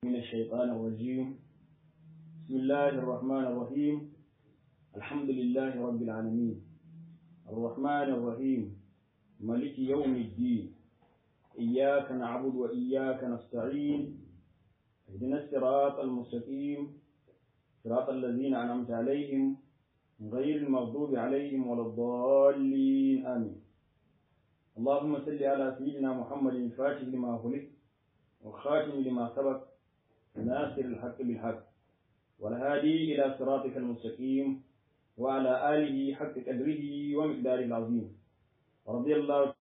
من الشيطان الرجيم بسم الله الرحمن الرحيم الحمد لله رب العالمين الرحمن الرحيم ملك يوم الدين إياك نعبد وإياك نستعين اهدنا الصراط المستقيم صراط الذين أنعمت عليهم غير المغضوب عليهم ولا الضالين آمين اللهم صل على سيدنا محمد الفاتح لما خلق والخاتم لما سبق ناصر الحق بالحق والهادي إلى صراطك المستقيم وعلى آله حق قدره ومقداره العظيم رضي الله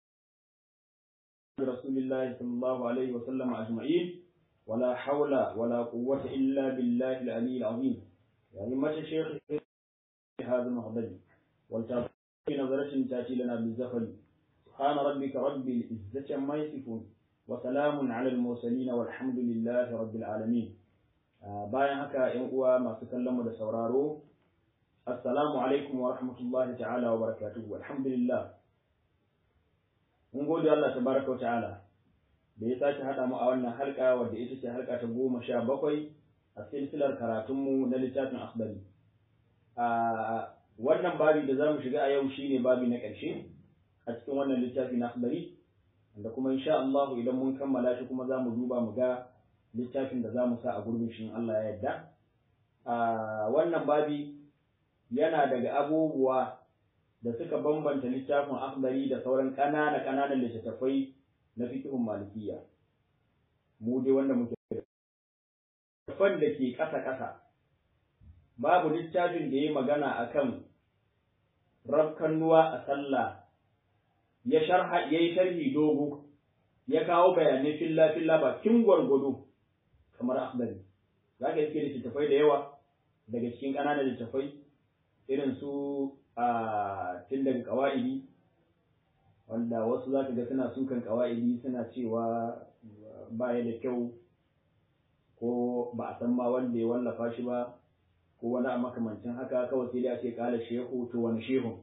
رسول الله صلى الله عليه وسلم أجمعين ولا حول ولا قوة إلا بالله العلي العظيم يعني ما الشيخ هذا المحضر والتابع نظرة تأتي لنا بالزفل سبحان ربك رب العزة عما يصفون وسلام على المرسلين والحمد لله رب العالمين bayan haka ‘yan uwa masu kallon mu da sauraro assalamu alaikum wa rahmatullahi ta'ala wa barakatuhu alhamdulillah mun gode Allah tabaraka wa ta'ala da ya sake haɗa mu a wannan halka wadda ita ce halka ta goma sha bakwai a silsilar karatunmu na littafin akhbari a wannan babi da za mu shiga a yau shine babi na ƙarshe a cikin wannan littafi na akhbari da kuma insha Allah idan mun kammala shi kuma za mu duba mu ga littafin da za mu sa a gurbin shi Allah ya yarda a wannan babi yana daga abubuwa da suka bambanta littafin akhbari da sauran ƙanana ƙananan littattafai na fiqhun malikiya mu dai wanda muke da fan da ke ƙasa ƙasa babu littafin da ya magana akan rafkannuwa a sallah ya sharha yayi sharhi dogo ya kawo bayanai filla filla bakin gwargwado kamar akhbari zaka yake littattafai da yawa daga cikin ƙananan littattafai irin su a tun daga qawaidi wanda wasu zaka ga suna sukan qawaidi suna cewa baya da kyau ko ba a san ma wanda ya wallafa shi ba ko wani a makamancin haka kawai sai dai a ce kala shehu to wani shehun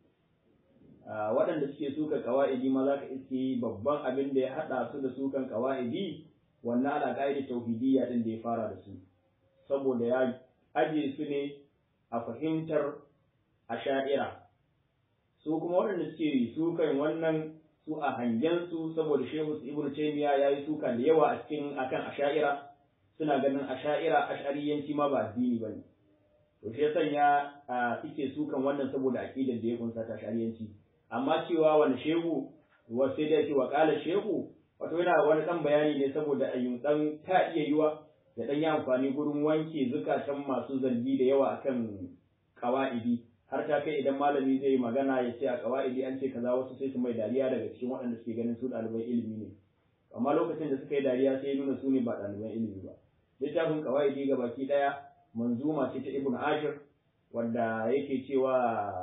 waɗanda suke suka kawa'idi ma za ka iske babban abin da ya haɗa su da sukan kawa'idi wannan ala ƙa'idar tauhidiyya ɗin da ya fara da su saboda ya ajiye su ne a fahimtar asha'ira su kuma waɗanda suke sukan wannan su a hangensu saboda shehu ibnu taymiya ya yi suka da yawa a cikin akan asha'ira suna ganin asha'ira ash'ariyanci ma ba addini bane to shi ya sanya suke sukan wannan saboda aqidar da ya kunsa ta ash'ariyanci amma cewa wani shehu wasu da ce wa kala shehu wato yana wani dan bayani ne saboda ayyun dan ta iya yiwa da dan yi amfani gurin wanke zukatan masu zargi da yawa akan qawaidi har ta kai idan malami zai magana ya ce a qawaidi an ce kaza wasu sai su mai dariya daga cikin waɗanda suke ganin su ɗaliban ilimi ne amma lokacin da suka yi dariya sai nuna su ne ba ɗaliban ilimi ba littafin qawaidi ga baki ɗaya manzuma ce ta ibnu ashir wanda yake cewa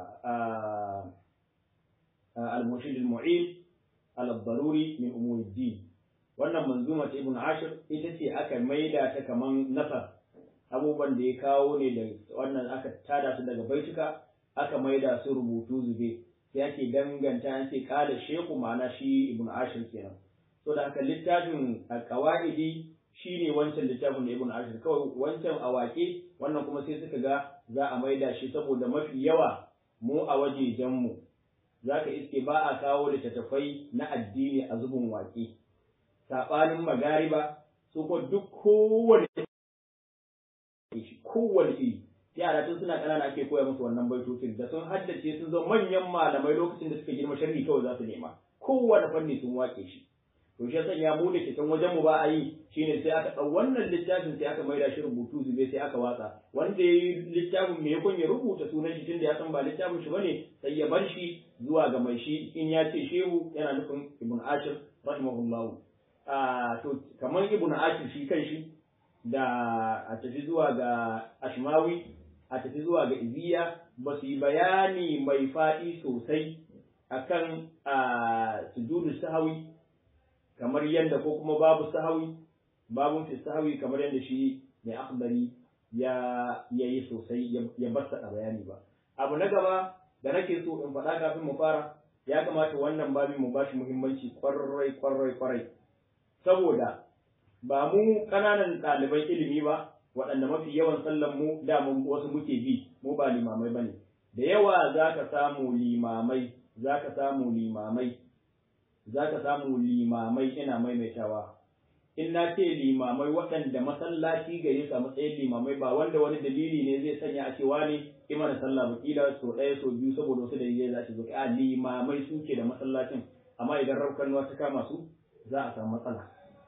المرشد المعين على الضروري من أمور الدين wannan manzuma ta ibn ashir ita ce aka maida ta kaman nasar abubuwan da ya kawo ne da wannan aka tada su daga baituka aka maida su rubutu zube sai ake danganta an ce kala sheku ma'ana shi ibn ashir kenan so da haka littafin qawaidi shine wancan littafin da ibn ashir kawai wancan awake wannan kuma sai suka ga za a maida shi saboda mafi yawa mu a wajejen mu za ka iske ba a kawo littattafai na addini a zubin waƙe saɓanin magariba su ko duk kowane kowane iri yara tun suna ƙanana ake koya musu wannan baitocin da sun haddace sun zo manyan malamai lokacin da suka girma sharhi kawai za su nema kowane fanni sun waƙe shi to shi sanya mu da cikin wajen mu ba a yi shine sai aka ɗau wannan littafin sai aka maida shi rubutu zube sai aka watsa wanda ya yi littafin me yakon ya rubuta sunan shi tunda ya san ba littafin shi bane sai ya bar shi zuwa ga mai shi in ya ce shehu yana nufin ibn ashir rahimahullahu a to kamar ibn ashir shi kan shi da a tafi zuwa ga ashmawi a tafi zuwa ga iziya ba su yi bayani mai faɗi sosai akan sujudu sahawi kamar yadda ko kuma babu sahawi babun fi sahawi kamar yadda shi mai akhbari ya yayi sosai ya bar a bayani ba abu na gaba da nake so in faɗa kafin mu fara ya kamata wannan babin mu bashi muhimmanci kwarai kwarai kwarai saboda ba mu ƙananan ɗaliban ilimi ba waɗanda mafi yawan sallan mu da mun wasu muke bi mu ba limamai bane da yawa za ka samu limamai za ka samu limamai za ka samu limamai ina maimaitawa in na ce limamai waɗanda masallaci gare su a matsayin limamai ba wanda wani dalili ne zai sanya a cewa ne imana sallah ba kila so ɗaya so biyu saboda wasu dalilai za su zo a limamai suke da masallacin amma idan raukan ta kama su za a samu matsala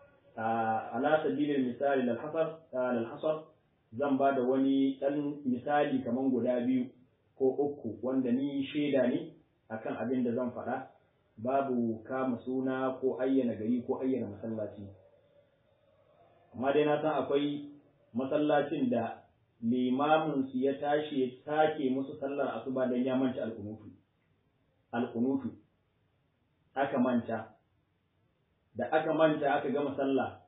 ala sabilin misali lal hasar zan ba da wani ɗan misali kaman guda biyu ko uku wanda ni shaida ne akan abin da zan faɗa babu kama suna ko ayyana gari ko ayyana masallaci amma dai na san akwai masallacin da limamin su ya tashi ya sake musu sallar asuba dan ya manta alkunutu alkunutu aka manta da aka manta aka gama sallah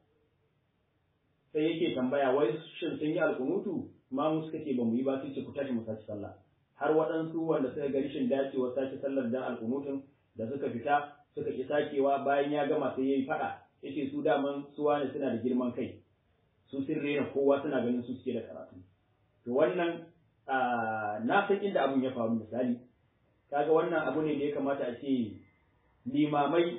sai yake tambaya wai shin sun yi alkunutu ma mu suka ce ba mu yi ba sai ce ku tashi mu sace sallah har waɗansu wanda suka ga rashin dacewa sake sallar dan alkunutun da suka fita suka ki sakewa bayan ya gama sai yayi fada yace su daman su wani suna da girman kai su sun rena kowa suna ganin su suke da karatu to wannan na san inda abun ya faru misali kaga wannan abu ne da ya kamata a ce limamai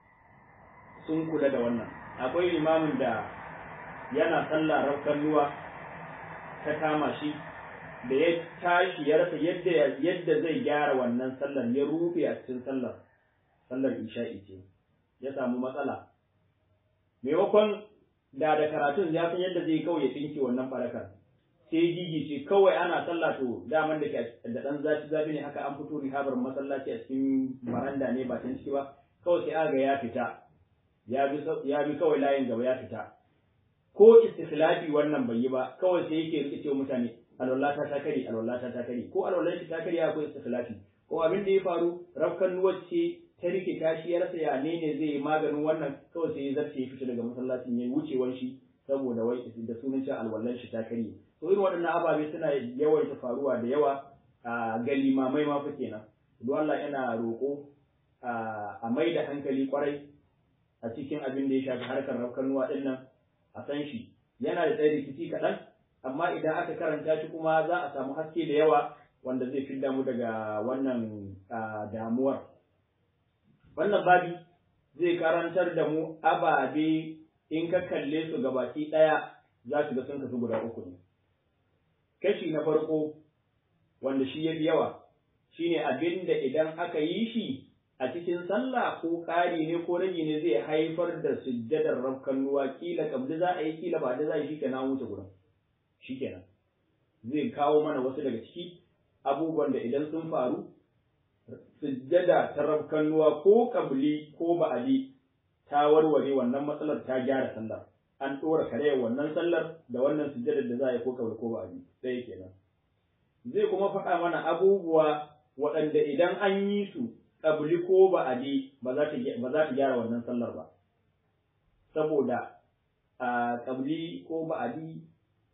sun kula da wannan akwai limamin da yana sallah raukan ruwa ta kama shi da ya tashi ya rasa yadda yadda zai gyara wannan sallar ya rufe a cikin sallar sallar isha'i ce ya samu matsala maimakon da da karatun ya san yadda zai kawai ya tsinke wannan barakar sai gigi ce kawai ana sallah to daman da da dan zafi zafi ne haka an fito rihabar masallaci a cikin baranda ne ba can ciki ba kawai sai aga ya fita ya bi ya bi kawai layin gaba ya fita ko istikhlafi wannan bai yi ba kawai sai yake rike cewa mutane alwallata ta kare alwallata ta kare ko alwallata ta kare akwai istikhlafi ko abin da ya faru rafkan nuwacce ta rike tashi ya rasa ya ne ne zai yi maganin wannan kawai sai ya zarce ya fita daga masallacin ya wucewan shi saboda wai da sunan cewa alwallan shi ta kare to irin waɗannan ababe suna yawaita faruwa da yawa a ga limamai ma fa kenan don Allah yana roƙo a mai da hankali kwarai a cikin abin da ya shafi harkar rafkan nuwa ɗin nan a san shi yana da tsaye rikici kaɗan amma idan aka karanta shi kuma za a samu haske da yawa wanda zai fi mu daga wannan damuwar wannan babi zai karantar da mu ababe in ka kalle su gabaki ɗaya za su ga sun kasu guda uku ne kashi na farko wanda shi ya fi yawa shine abin da idan aka yi shi a cikin sallah ko ƙari ne ko rage ne zai haifar da sujjadar rafkan ruwa kila kabli za a yi kila ba da za a yi shi kenan wuce gurin shi kenan zai kawo mana wasu daga ciki abubuwan da idan sun faru sujjada ta rafkan ruwa ko kabli ko ba'adi ta warware wannan matsalar ta gyara sallar an ɗora karayar wannan sallar da wannan sujjadar da za a yi ko kabli ko ba'adi sai kenan zai kuma faɗa mana abubuwa waɗanda idan an yi su ƙabli ko ba'adi ba za ta gyara wannan sallar ba saboda a ƙabli ko ba'adi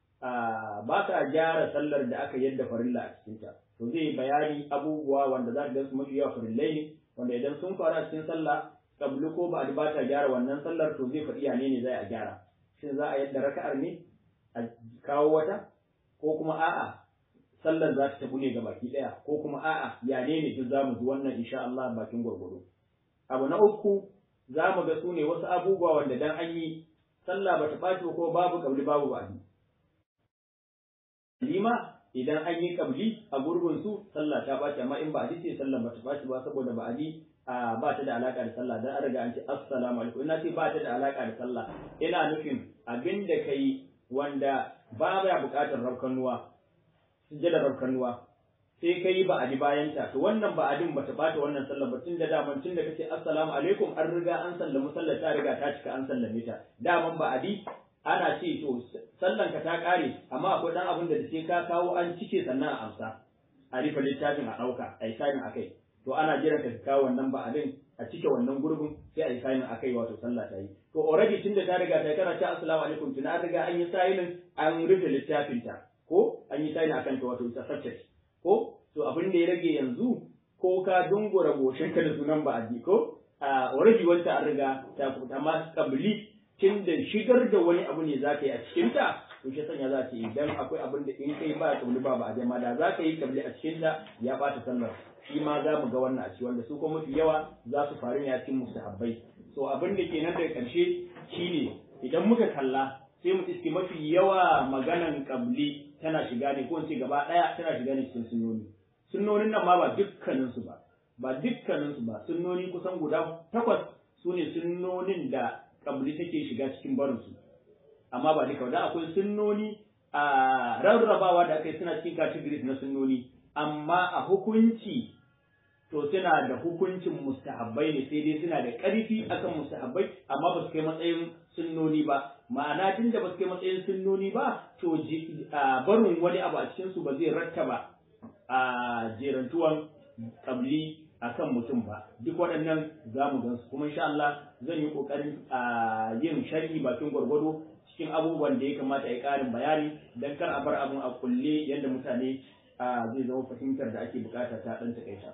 ba ta gyara sallar da aka yadda farilla a cikinta to zai bayani abubuwa wanda za ka su mafi yawa farillai ne wanda idan sun faru a cikin sallah ƙabli ko ba'adi ba ta gyara wannan sallar to zai faɗi yane ne za a gyara shin za a yadda raka'ar ne a kawo wata ko kuma a'a sallar za ta tafi ne ga baki ɗaya ko kuma a'a ya ne ne duk za mu ji wannan insha Allah bakin gwargwado abu na uku za mu ga su ne wasu abubuwa wanda dan an yi sallah ba ta ɓaci ko babu kabli babu ba'adi lima idan an yi kabli a gurbin su sallah ta ɓaci amma in ba'adi ce sallah ba ta ɓaci ba saboda ba'adi ba ta da alaka da sallah dan an riga an ce assalamu alaikum ina ce ba ta da alaka da sallah ina nufin abin da kai wanda ba ya buƙatar rafkanuwa sujjadar rafkanuwa sai ka yi ba'adi bayan ta to wannan ba'adin bata bata wannan sallar ba tun da daman tun da kace assalamu alaikum an riga an sallami sallar ta riga ta cika an sallame ta daman ba'adi ana ce to sallan ka ta kare amma akwai dan abin da sai ka kawo an cike sannan a amsa a rufe littafin a dauka a yi sanin akai to ana jiran ka kawo wannan ba'adin a cike wannan gurbin sai a yi sanin akai wato sallah ta yi to already tun da ta riga ta kana ta assalamu alaikum tun an riga an yi sanin an rufe littafin ta ko an yi sanin akan ta wato ita subject ko to abin da ya rage yanzu ko ka dungura goshin ka da sunan ba'adi ko a already wanda an riga ta kuta amma kabli tun da shigar da wani abu ne za ka yi a cikinta to shi sanya za ce idan akwai abin da in kai ba kabli ba ba a jama da za ka yi kabli a cikinta ya ɓata sallar shi ma za mu ga wannan a ciki wanda su kuma mafi yawa za su faru ne a cikin mustahabbai so abin da ke nan daga ƙarshe shine idan muka kalla sai mu iske mafi yawa maganan kabli tana shiga ne ko in ce gaba ɗaya tana shiga ne cikin sunnoni sunnonin nan ma ba dukkaninsu ba ba dukkaninsu ba sunnoni kusan guda takwas su ne sunnonin da kabli take shiga cikin barinsu amma ba duka da akwai sunnoni a rarrabawa da aka yi suna cikin categories na sunnoni amma a hukunci to suna da hukuncin mustahabbai ne sai dai suna da ƙarfi akan mustahabbai amma ba su kai matsayin sunnoni ba ma'ana tun da ba su kai matsayin sunnoni ba to barin wani abu a cikin su ba zai rattaba a jerantuwan kabli akan mutum ba duk waɗannan za mu gansu kuma insha Allah zan yi ƙoƙarin a yin sharhi bakin gwargwado cikin abubuwan da ya kamata ya ƙarin bayani don kar a bar abun a kulle yadda mutane zai zama fahimtar da ake bukata ta ɗan takaita.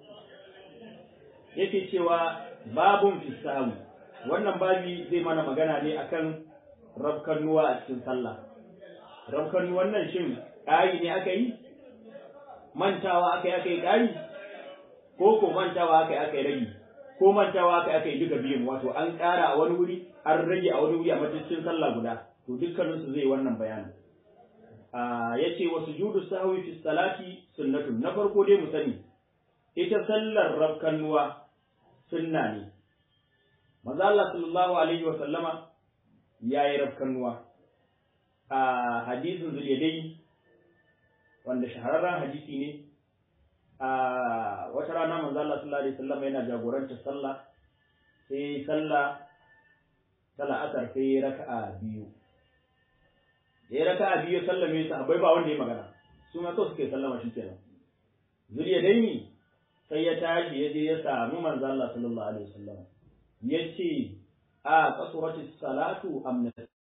yake cewa babun fisahu wannan babi zai mana magana ne akan rabkannuwa a cikin sallah rabkannuwan nan shin ƙari ne aka yi mantawa aka yi aka yi ƙari ko ko mantawa aka yi aka yi rage ko mantawa aka yi aka yi duka biyun wato an ƙara a wani wuri an rage a wani wuri a mataccin sallah guda to dukkaninsu zai wannan bayanin ya ce wa sujudu sahwi fi salati sunnatun na farko dai mu sani ita sallar rabkannuwa sunna ne maza Allah sallallahu alaihi wa sallama yayi rabkannuwa a hadisin zuliyadai wanda shahararren hadisi ne a wata rana manzo Allah sallallahu alaihi wasallam yana jagorantar sallah sai sallah sallah asar sai raka'a biyu ya raka'a biyu sallame sahabbai ba wanda ya magana su ma kawai suke sallama shi kenan zuriya daini sai ya tashi ya je ya samu manzo Allah sallallahu alaihi wasallam ya ce a kasuratu salatu am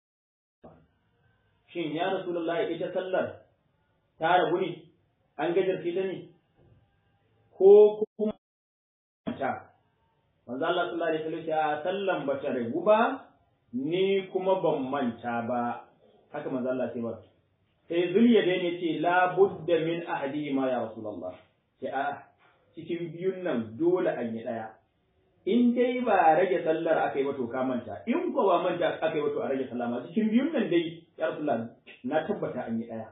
shin ya rasulullahi ita sallar ta rabu ne an gajarce ta ne ko kuma ta manzo Allah sallallahu alaihi wasallam ya sallan bata rabu ba ni kuma ban manta ba haka manzo Allah sai ba sai zuliya dai ne ce la budda min ahadi ma ya rasulullah sai a cikin biyun nan dole an yi daya in dai ba rage sallar aka yi ba to ka manta in ko ba manta aka yi ba to a rage sallah ma cikin biyun nan dai ya rasulullah na tabbata an yi daya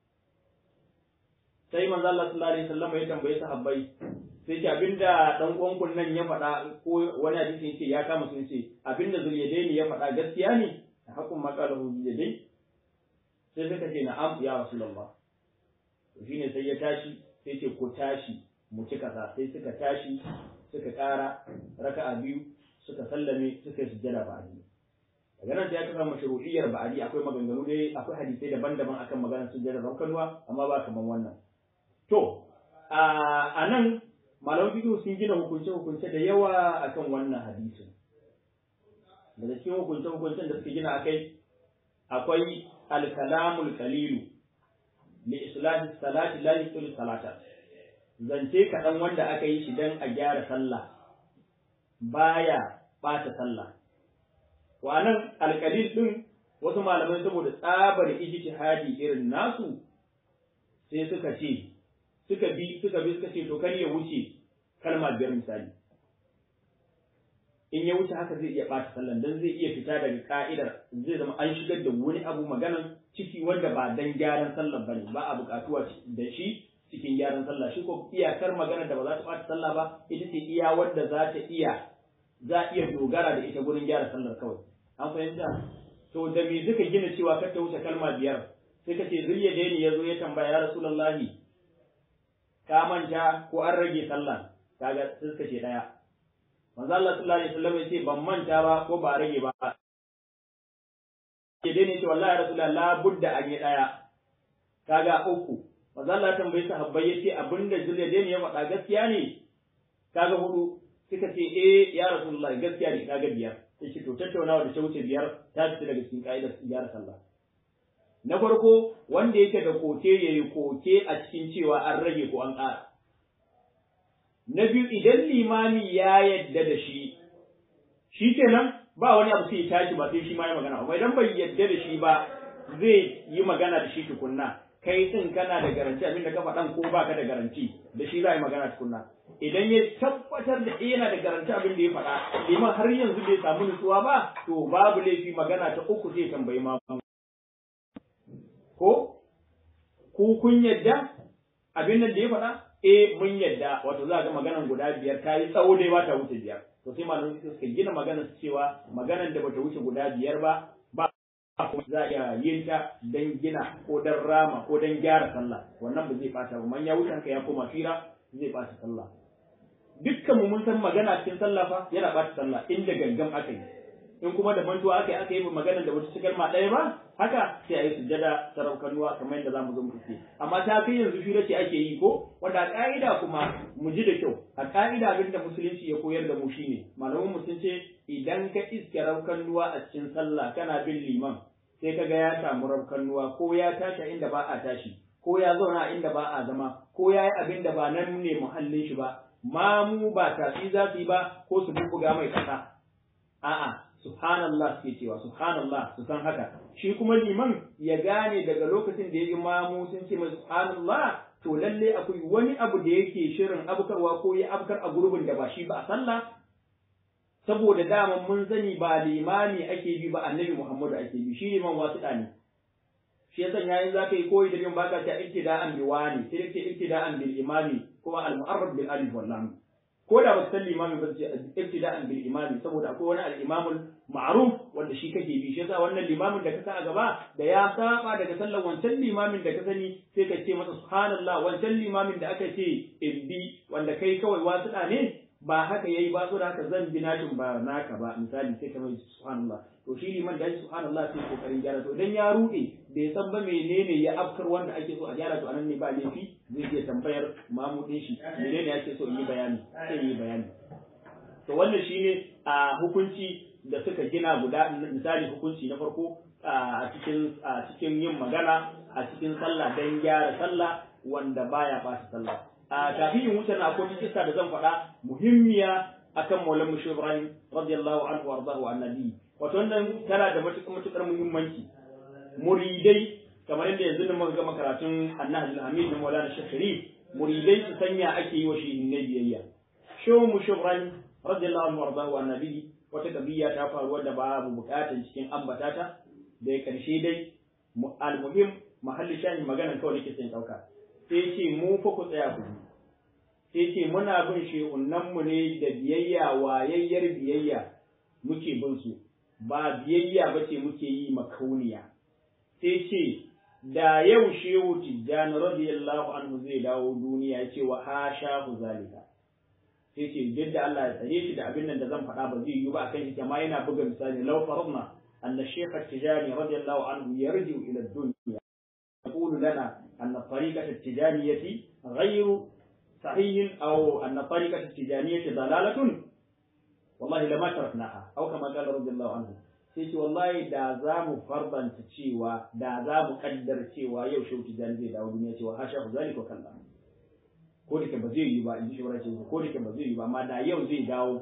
sai manzo Allah sallallahu alaihi wasallam ya tambaye sahabbai sai ce abinda dan uwan nan ya faɗa ko wani hadisi yace ya kama sun ce abinda zuliyadaini ya faɗa gaskiya ne hakun maqalahu zuliyadai sai suka ce na'am ya rasulullah to shine sai ya tashi sai ce ku tashi mu ci kasa sai suka tashi suka ƙara raka'a biyu suka sallame suka yi sujjada ba'adi daga nan sai aka samu mashru'iyyar ba'adi akwai maganganu dai akwai hadisai daban-daban akan maganar sujjada raukanuwa amma ba kaman wannan To, a nan malaman fiqh sun gina hukunce-hukunce da yawa akan wannan hadisin. Daga cikin hukunce-hukuncen da suka gina akai akwai alkalamul kalilu li islahi salati la yusul salata. Zance kaɗan wanda aka yi shi don a gyara sallah baya ɓata sallah. Wa nan alkalil ɗin wasu malamai saboda tsabar ijtihadi irin nasu sai suka ce suka bi suka bi suka ce to kar ya wuce kalma biyar misali in ya wuce haka zai iya ɓata sallan dan zai iya fita daga ka'idar zai zama an shigar da wani abu maganan ciki wanda ba dan gyaran sallan bane ba a buƙatuwa da shi cikin gyaran sallah shi ko iyakar magana da ba za ta ɓata sallah ba ita ce iya wanda za ta iya za iya dogara da ita gurin gyara sallar kawai an fahimta to da me suka gina cewa kar ta wuce kalma biyar sai ka ce zuriya da ya zo ya tambaya ya rasulullahi ka manta ko an rage sallah kaga sai suka ce daya manzo Allah sallallahu alaihi wasallam ya ce ban manta ba ko ba rage ba ke dai ne ce wallahi rasulullah la budda an yi daya kaga uku manzo Allah ya tambaye sahabbai yace abinda zuriya da ya faɗa gaskiya ne kaga hudu suka ce eh ya rasulullah gaskiya ne kaga biyar sai ce to tattaunawa da ta wuce biyar ta fita daga cikin ka'idar gyara sallah na farko wanda yake da koke ya yi koke a cikin cewa an rage ko an ƙara. Na biyu idan limami ya yadda da shi, shi kenan ba wani abu sai ya tashi ba sai shi ma ya magana ba idan bai yadda da shi ba zai yi magana da shi tukunna kai din kana da garanti abinda ka faɗan ko baka da garanti da shi za a yi magana tukunna idan ya tabbatar da yana da garanti abin da ya faɗa liman har yanzu bai samu nutsuwa ba to babu laifi magana ta uku zai tambayi ma ko ku kun yadda abin nan da ya faɗa eh mun yadda wato za ga maganan guda biyar ta yi tsawo dai ba ta wuce biyar to sai malamin suka gina maganar cewa maganar da bata wuce guda biyar ba ba za a iya yin ta don gina ko don rama ko don gyara sallah wannan ba zai ɓata ba man ya wuce ka ya koma fira zai ɓata sallah dukkan mu mun san magana cikin sallah fa yana ɓata sallah inda gangan aka yi in kuma da mantuwa aka yi aka yi magana da wata cikar ma ɗaya ba haka sai a yi sujjada saraukanuwa kamar yadda zamu zo mu ce amma ta kai yanzu fira ce ake yi ko wanda a ka'ida kuma mu ji da kyau a ka'ida abin da musulunci ya koyar da mu shine malaman mu sun ce idan ka iske raukanuwa a cikin sallah kana bin liman sai ka ga ya samu raukanuwa ko ya tashi a inda ba a tashi ko ya zauna a inda ba a zama ko ya yi abin da ba nan ne muhallin shi ba mamu ba tafi za su yi ba ko su bubbuga mai kasa a'a subhanallah suke cewa subhanallah su san haka shi kuma liman ya gane daga lokacin da ya yi mamu sun ce mai subhanallah to lalle akwai wani abu da yake shirin abkarwa ko ya abkar a gurbin da ba shi ba a sallah saboda dama mun sani ba limami ake bi ba annabi muhammadu ake bi shi liman wasu ne shi yasa yayin za ka yi koyi da yin baka ta ibtida'an bi wani sai ce ibtida'an bil imami kuma al mu'arrab bil alif wal lam ko da ba san limami ba ce ibtida'an bil imami saboda akwai wani al imamul ma'ruf wanda shi kake bi shi yasa wannan limamin da ka sa a gaba da ya saba daga sallar wancan limamin da ka sani sai ka ce masa subhanallah wancan limamin da aka ce ibbi wanda kai kawai wasu ne ba haka yayi ba so da haka zan bi nashin ba naka ba misali sai ka mai subhanallah to shi liman da subhanallah sai kokarin gyara to idan ya rude bai san ba menene ya afkar wanda ake so a gyara to anan ne ba laifi zai iya tambayar mamudin shi menene ake so in yi bayani sai yi bayani to wannan shine a hukunci da suka gina guda misali hukunci na farko a cikin a cikin yin magana a cikin sallah dan gyara sallah wanda baya ɓata sallah a kafin yin wuce na akwai kisa da zan faɗa muhimmiya akan maulan mushi ibrahim radiyallahu anhu wardahu annabi wato wannan tana da matukar muhimmanci muridai kamar yadda yanzu da muka gama karatun annahi al-hamid da maulana shafiri muridai su sanya ake yi wa shi ne biyayya shehu mushi ibrahim radiyallahu anhu wardahu annabi wata kabiya ta faru wadda babu bukatan cikin ambatata da ya karshe dai al-muhim mahalli shahin maganan kawai nake son dauka sai ce mu fa ku tsaya ku sai ce muna bin shehunanmu ne da biyayya wayayyar biyayya muke bin su ba biyayya ba ce muke yi makauniya sai ce da yau shehu tijjani radiyallahu anhu zai dawo duniya ya ce wa hasha ku zalika sai ce duk da Allah ya tsare shi da abin nan da zan faɗa ba zai yi ba akan shi amma yana buga misali law faradna anna shaykh tijani radiyallahu anhu yarji'u ila dunya يقول لنا أن الطريقة التجانية غير صحيح أو أن الطريقة التجانية ضلالة والله لما تركناها أو كما قال رضي الله عنه sai ce wallahi da za mu farbanta cewa da za mu kaddar cewa yau shehu tijjani zai dawo duniya cewa hasha ku zalika kalla ko da ke ba zai yi ba in ji shawara ce ko da ke ba zai yi ba amma da yau zai dawo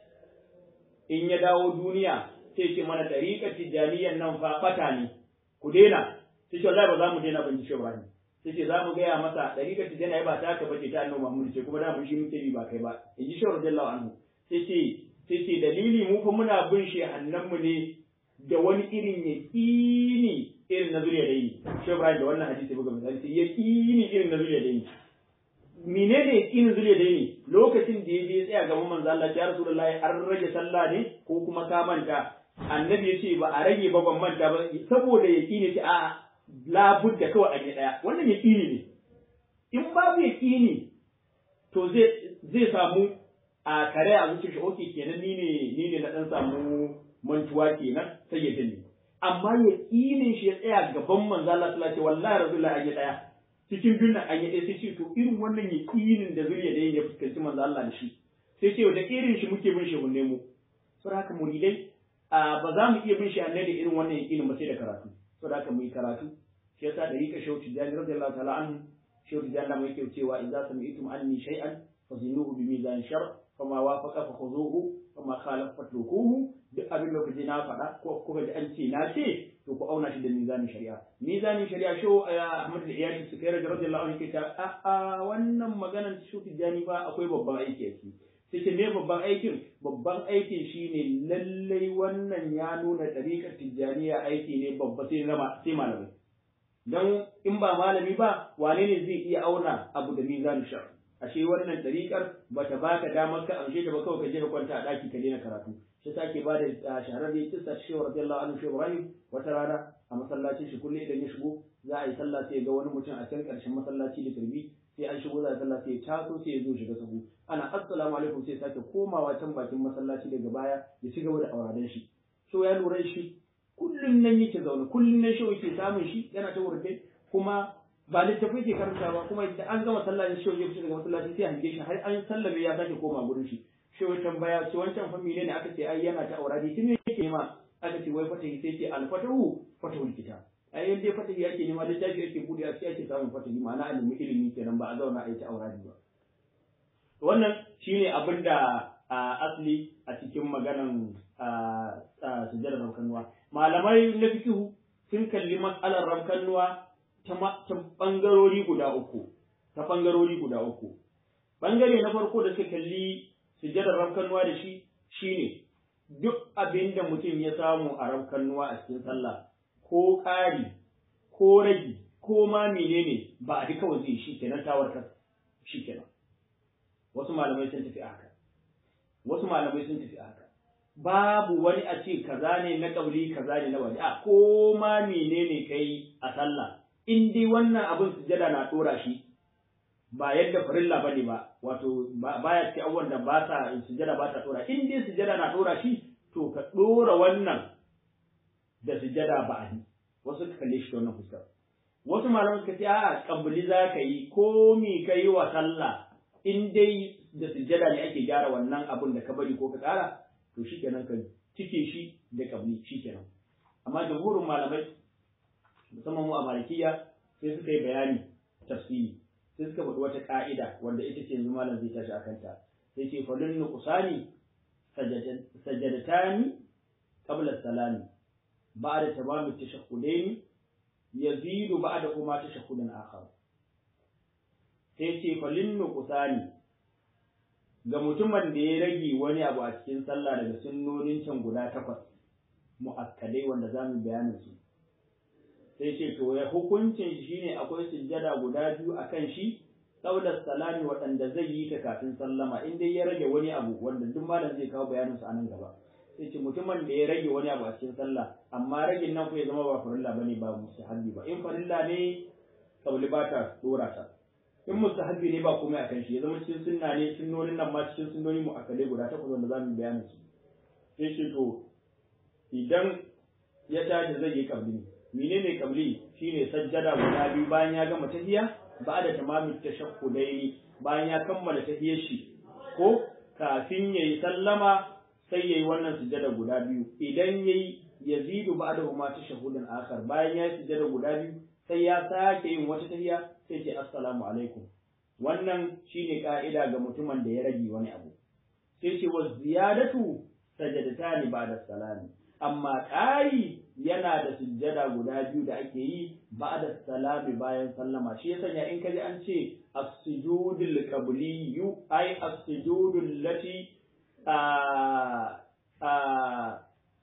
in ya dawo duniya sai ce mana tariƙar tijjaniyan nan fa fata ne ku daina sai ce wallahi ba za mu daina ban ji shawara ne sai ce za mu gaya masa ɗariƙar ta jana ba ta ka bace ta annabi Muhammad ce kuma da mun shi muke bi ba kai ba in ji shawara radiyallahu anhu sai ce sai ce dalili mu fa muna bin shi mu ne da wani irin yaqini irin na zuriya da yi shawara da wannan hadisi buga misali sai yaqini irin na zuriya da yi menene yaqinin zuriya da yi lokacin da ya je tsaya gaban manzo Allah ya rasulullahi an rage sallah ne ko kuma ka manta annabi ya ce ba a rage ba ban manta ba saboda yaqini ce a'a labudda kawai an yi ɗaya wannan yaƙini ne in babu yaƙini to zai samu a kare a zuciyar shi oke kenan ni ne ni ne na ɗan samu mantuwa kenan sai ya dinne amma yaƙinin shi ya tsaya gaban manzo Allah sallallahu alaihi wallahi rasulullahi an yi ɗaya cikin biyun nan an yi ɗaya sai ce to irin wannan yaƙinin da zuriya da ya fuskanci manzo Allah da shi sai ce da irin shi muke bin shi mun nemo saboda haka muridai ba za mu iya bin shi da irin wannan yaƙinin ba sai da karatu saboda haka mu yi karatu shi yasa da rika shauki jani radiyallahu ta'ala anhu shauki jani mai yake cewa idza sami'tum anni shay'an fazinuhu bi mizan shar fama wafaqa fa khuzuhu kuma khalaf fatrukuhu duk abin da kuji na faɗa ko kuka ji an ce na ce to ku auna shi da mizanin shari'a mizanin shari'a sho Ahmad da iyali su kai radiyallahu anhu ke ta a a wannan maganar shi tijani ba akwai babban aiki a ciki sai ce me babban aikin babban aikin shine lallai wannan ya nuna ɗariƙar tijjaniya aiki ne babba sai zama sai malamai dan in ba malami ba wane ne zai iya auna abu da mizanin shari'a ashe wannan ɗariƙar ba ta baka damar ka amshe ta ba kawai ka je ka kwanta a ɗaki ka daina karatu shi ta ke ba da shahararren kissa shi wa radiyallahu anhu shi Ibrahim wata rana a masallacin shi kullum idan ya shigo za a yi sallah sai ga wani mutum a can ƙarshen masallaci da turbi sai an shigo za a sallah sai ya taso sai ya zo shiga sahu ana assalamu alaikum sai sake komawa can bakin masallaci daga baya ya ci gaba da auraden shi so ya lura shi kullum nan yake zaune kullum nan shi yake samun shi yana ta wurde kuma ba littafi ke karantawa kuma idan an gama sallah ne shehu ya fita daga masallaci sai hange shi har an sallame ya sake koma gurin shi shehu tambaya ce wancan fa ne aka ce ai yana ta auradi tun yake ma aka ce wai fatahi sai ce al fatahu fatahul kitab ai yanda fatahi yake nema littafi yake bude a ake samun fatahi ma'ana ilimi ilimi kenan ba a zauna a yi ta auradi ba wannan shine abin da asli a cikin maganan sujjadar ramkanuwa malamai na fikihu sun kalli matsalar ramkanuwa ta ɓangarori guda uku ta ɓangarori guda uku ɓangare na farko da suka kalli sujjadar ramkannuwa da shi shine duk abin da mutum ya samu a ramkannuwa a cikin sallah ko ƙari ko ragi ko ma menene ba a duka waje shi kenan tawarkar shi kenan wasu malamai sun tafi haka wasu malamai sun tafi haka babu wani a ce kaza ne na ƙauli kaza ne na wani a ko ma menene kai a sallah in dai wannan abin sujada na dora shi ba yadda farilla bane ba wato baya ce abubuwan da ba sa sujada ba ta dora in dai sujada na dora shi to ka dora wannan da sujada ba a wasu ka kalle shi ta wannan fuskar wasu malaman suka ce a'a kabili za ka yi ko mi ka yi wa sallah in dai da sujada ne ake gyara wannan abin da ka bari ko ka kara to shikenan ka cike shi da kabili shikenan amma jamhurin malamai musamman mu a malikiya sai suka yi bayani tafsiri sai suka faɗi wata ka'ida wanda ita ce yanzu malam zai tashi akan ta sai ce falun nuqsani sajadatani qabla salami ba'da tamam at-tashahhudaini yazidu ba'da kuma tashahhudun akhar sai ce falun nuqsani ga mutumin da ya rage wani abu a cikin sallah daga sunnonin can guda takwas mu'akkadai wanda zamu bayanin su sai ce to ya hukuncin shi ne akwai sujjada guda biyu a kan shi saular salami waɗanda zai yi ta kafin sallama in dai ya rage wani abu wanda duk malam zai kawo bayanin su a nan gaba sai ce mutumin da ya rage wani abu a cikin sallah amma ragin nan ko ya zama ba farilla bane ba mustahabbi ba in farilla ne kauli ba ta dora ta in mustahabbi ne ba komai akan shi ya zama cikin sunna ne sunnonin nan ma cikin sunnoni mu akale guda takwas wanda zamu bayanin su sai ce to idan ya tashi zai yi kabli menene kabli shine sajjada guda biyu bayan ya gama tahiyya ba da tamamin tashahhudaini bayan ya kammala tahiyyar shi ko kafin yayi sallama sai yayi wannan sujjada guda biyu idan yayi yazidu ba'da huma tashahhudun akhar bayan ya sujjada guda biyu sai ya sake yin wata tahiyya sai ce assalamu alaikum wannan shine ka'ida ga mutumin da ya rage wani abu sai ce wa ziyadatu sajadatani ba'da salami amma ƙari yana da sujjada guda biyu da ake yi ba da salami bayan sallama shi ya sanya in kaji an ce as-sujudul qabliyyu ay as-sujudul lati a a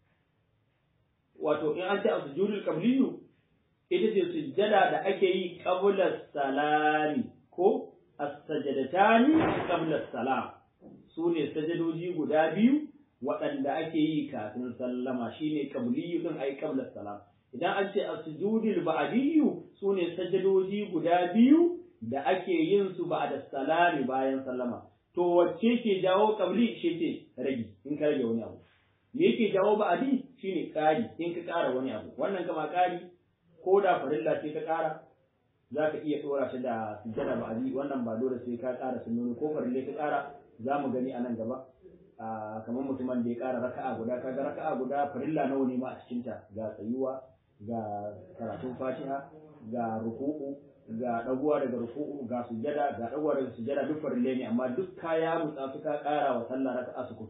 wato in an ce as-sujudul qabliyyu ita ce sujjada da ake yi qabla salami ko as-sajadatani qabla salam su ne sajadoji guda biyu waɗanda ake yi kafin sallama shine qabliyu din ai qabla salam idan an ce as-sujudul ba'diyyu sune sajadoji guda biyu da ake yin su ba'da salami bayan sallama to wacce ke jawo qabli shi ce ragi in ka rage wani abu me yake jawo ba'di shine ƙari in ka ƙara wani abu wannan kama ƙari ko da farilla ce ka ƙara za ka iya ɗora shi da sujjada ba'di wannan ba dole sai ka ƙara sunnoni ko farille ka ƙara za mu gani a nan gaba kamar mutumin da ya ƙara raka'a guda kaga raka'a guda farilla nawa ne ma a cikinta ga tsayuwa ga karatun fatiha ga ruku'u ga ɗaguwa daga ruku'u ga sujjada ga ɗaguwa daga sujjada duk farille ne amma duk kaya mutsa su ka ƙara wa sallah raka'a su kutum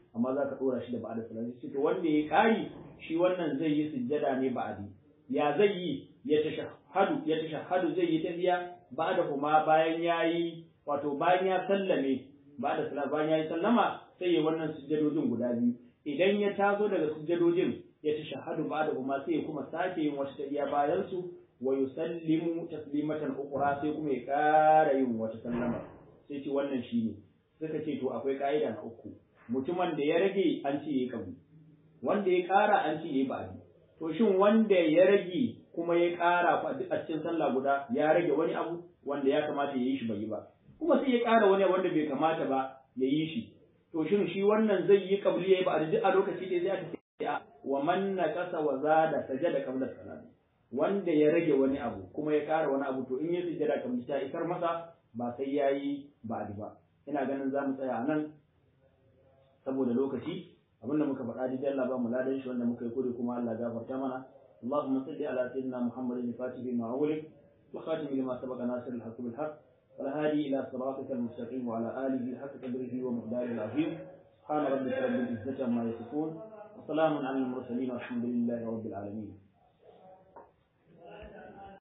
amma za ka ɗora shi da ba'da salami sai to wanda ya ƙari shi wannan zai yi sujjada ne ba'adi ya zai yi ya tashahhadu ya tashahhadu zai yi tafiya ba'da kuma bayan yayi wato bayan ya sallame ba'da salama bayan yayi sallama sai ya wannan sujjadojin guda biyu idan ya tazo daga sujjadojin ya tashahhadu ba'da kuma sai ya kuma sake yin wata tafiya bayan su wa yusallimu taslimatan ukhra sai kuma ya ƙara yin wata sallama sai ce wannan shine suka ce to akwai ka'ida na uku mutumin da ya rage an ce yayi kabu wanda ya ƙara an ce yayi ba'di to shin wanda ya rage kuma ya ƙara a cikin sallah guda ya rage wani abu wanda ya kamata ya yi shi bai yi ba kuma sai ya ƙara wani wanda bai kamata ba ya yi shi to shin shi wannan zai yi kabli yayi ba'di duk a lokaci ɗaya zai aka ce wa man naqasa wa zada sajada qabla salati wanda ya rage wani abu kuma ya ƙara wani abu to in ya sujjada kamar ta isar masa ba sai ya yi ba'di ba ina ganin za mu tsaya a nan saboda lokaci abinda muka faɗa da Allah ba mu ladan shi wanda muka yi kure kuma Allah gafarta mana اللهم صل على سيدنا محمد الفاتح بما أغلق وخاتم لما سبق ناصر الحق بالحق والهادي إلى صراطك المستقيم وعلى آله حق قدره ومقداره العظيم سبحان ربك رب العزة عما يصفون وسلام على المرسلين والحمد لله رب العالمين